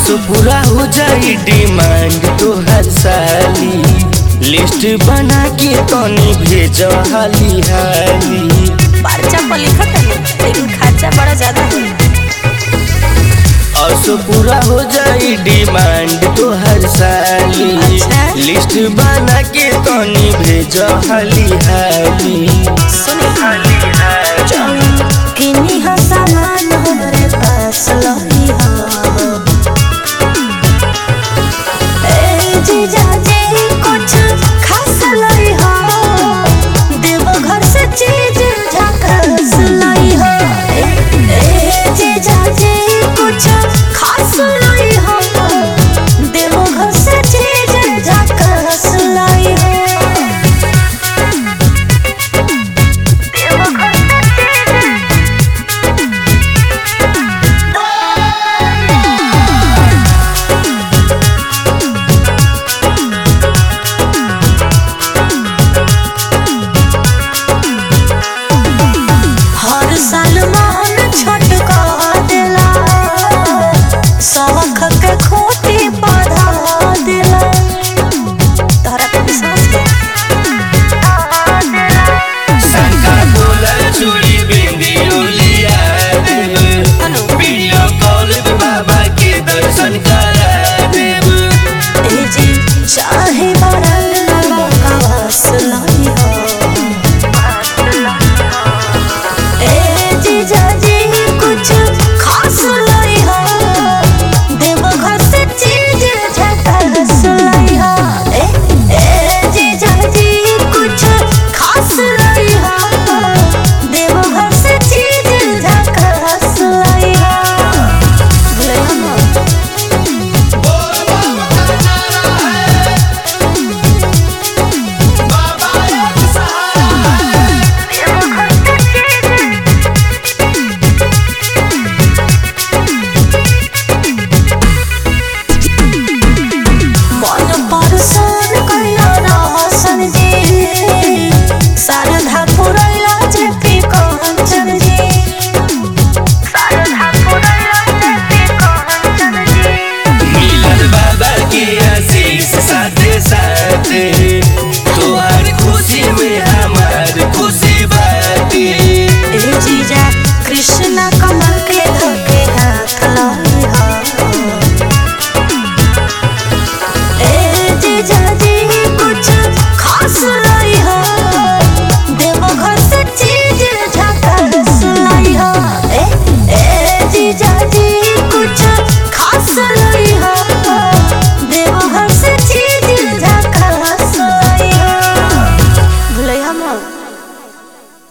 असो पूरा हो जाई डिमांड तो हर साली लिस्ट बना के तनी भेज हाली हाली पर्चा पर लिखत है लेकिन खर्चा बड़ा ज्यादा है असो पूरा हो जाई डिमांड तो हर साली अच्छा। लिस्ट बना के तनी भेज हाली हाली सुनी हाली हाली किन्हीं हो सामान हमरे पास लो